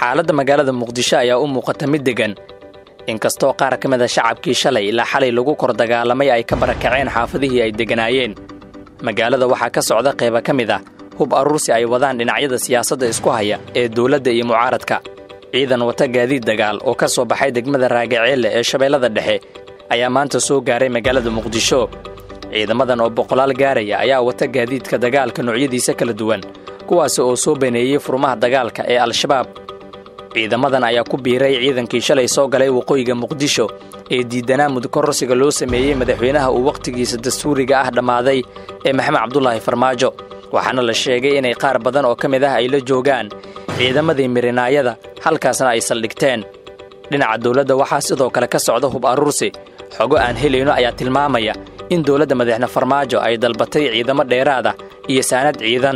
xaaladda magaalada muqdisho ayaa u muuqata mid deggan inkastoo qaar ka mid a shacabkii shalay ilaa xalay lagu kor dagaalamay ay ka barakaceen xaafadihii ay degganaayeen magaalada waxaa ka socda qayba ka mid ah hub aruursi ay wadaan dhinacyada siyaasadda isku haya ee dawladda iyo mucaaradka ciidan wata gaadiid dagaal oo ka soo baxay degmada raagaceelle ee shabeellada dhexe ayaa maanta soo gaaray magaalada muqdisho ciidamadan oo boqolaal gaaraya ayaa wata gaadiidka dagaalka noocyadiisa kala duwan kuwaasi oo soo baneeyey furmaha dagaalka ee al-shabaab ciidamadan ayaa ku biiray ciidankii shalay soo galay waqooyiga muqdisho ee diidanaa mudkororsiga loo sameeyey madaxweynaha uu wakhtigiisa dastuuriga ah dhammaaday ee maxamed cabdulaahi farmaajo waxaana la sheegay inay qaar badan oo ka mid ah ay la joogaan ciidamadii mirinaayada halkaasna ay saldhigteen dhinaca dawladda waxaa sidoo kale ka socda hub aruursi xogo aan helayno ayaa tilmaamaya in dawladda madaxne farmaajo ay dalbatay ciidamo dheeraada iyo saanad ciidan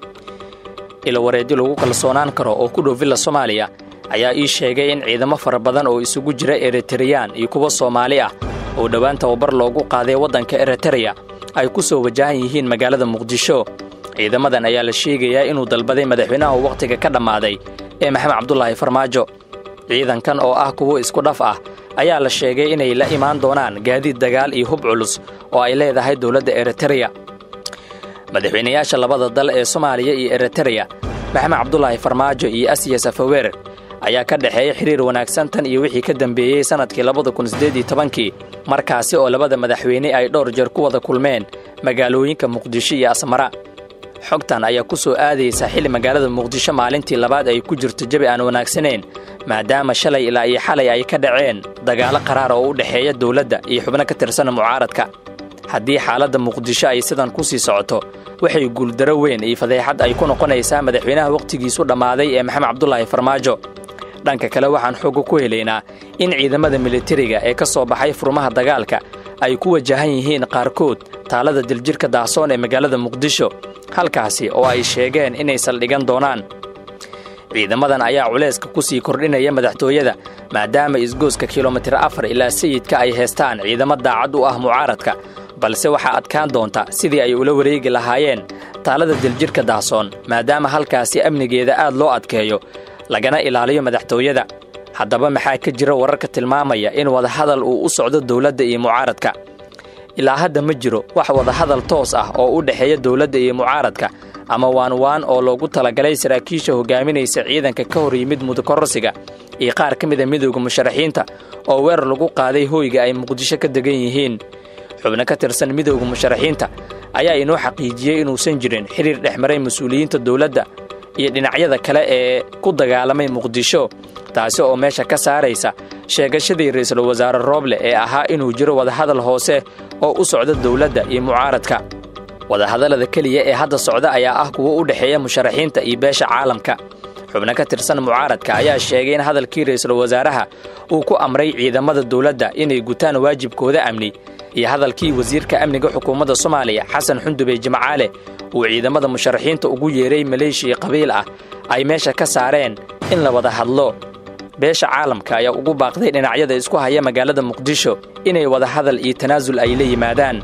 ilawareedyo lagu kalsoonaan karo oo ku dhow villa soomaaliya ayaa ii sheegay in ciidamo fara badan oo isugu jira eritareyaan iyo kuwa soomaali ah oo dhowaan tababar loogu qaaday waddanka eritereya ay ku soo wajahan yihiin magaalada muqdisho ciidamadan ayaa la sheegayaa inuu dalbaday madaxweynaha wakhtiga ka dhammaaday ee maxamed cabdulaahi farmaajo ciidankan oo ah kuwo isku dhaf ah ayaa la sheegay inay la imaan doonaan gaadiid dagaal iyo hub culus oo ay leedahay dowladda eritereya madaxweynayaasha labada dal ee soomaaliya iyo eritereya maxamed cabdulaahi farmaajo iyo asiya safaweer ayaa ka dhexeeya xiriir wanaagsan tan iyo wixii ka dambeeyey sannadkii labada kun siddeed iyo tobankii markaasi oo labada madaxweyne ay dhowr jeer ku wada kulmeen magaalooyinka muqdisho iyo asmara xogtan ayaa ku soo aadaysa xilli magaalada muqdisho maalintii labaad ay ku jirto jabi aan wanaagsanayn maadaama shalay ilaa iyo xalay ay ka dhaceen dagaallo qaraar oo u dhexeeya dawladda iyo xubno ka tirsan mucaaradka haddii xaaladda muqdisho ay sidan ku sii socoto waxay guuldaro weyn iyo fadeexad ay ku noqonaysaa madaxweynaha wakhtigiisu dhammaaday ee maxamed cabdulaahi farmaajo dhanka kale waxaan xooga ku helaynaa in ciidamada militariga ee ka soo baxay furmaha dagaalka ay ku wajahan yihiin qaarkood taalada diljirka daahsoon ee magaalada muqdisho halkaasi oo ay sheegeen inay saldhigan doonaan ciidamadan ayaa culayska ku sii kordhinaya madaxtooyada maadaama isgooska kilomitir afar ilaa sayidka ay heestaan ciidamo daacad u ah mucaaradka balse waxaa adkaan doonta sidii ay ula wareegi lahaayeen taalada diljirka daahsoon maadaama halkaasi amnigeeda aad loo adkeeyo lagana ilaaliyo madaxtooyada haddaba maxaa ka jira wararka tilmaamaya in wadahadal uu u socdo dawladda iyo mucaaradka ilaa hadda ma jiro wax wadahadal toos ah oo u dhexeeya dawladda iyo mucaaradka ama waanwaan oo loogu talagalay saraakiisha hogaaminaysa ciidanka ka hor yimid mudakororsiga iyo qaar ka mida midowda musharaxiinta oo weerar lagu qaaday hoyga ay muqdisho ka degan yihiin xubno ka tirsan midowda musharaxiinta ayaa inoo xaqiijiyey inuusan jirin xiriir dhex maray mas-uuliyiinta dawladda iyo dhinacyada kale ee ku dagaalamay muqdisho taasi oo meesha ka saaraysa sheegashadii ra'iisul wasaare rooble ee ahaa inuu jiro wadahadal hoose oo u socda dawladda iyo mucaaradka wadahadallada keliya ee hadda socda ayaa ah kuwo u dhexeeya musharaxiinta iyo beesha caalamka xubno ka tirsan mucaaradka ayaa sheegay in hadalkii ra'iisul wasaaraha uu ku amray ciidamada dawladda inay gutaan waajibkooda amni iyo hadalkii wasiirka amniga xukuumadda soomaaliya xasan xundubey jimcaale uu ciidamada musharaxiinta ugu yeeray maleeshiya qabiil ah ay meesha ka saareen in la wada hadlo beesha caalamka ayaa ugu baaqday dhinacyada isku haya magaalada muqdisho inay wada hadal iyo tanaasul ay la yimaadaan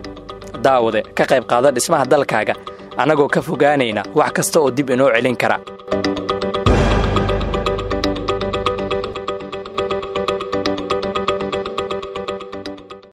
daawade ka qayb qaado dhismaha dalkaaga annagoo ka fogaanayna wax kasta oo dib inoo celin kara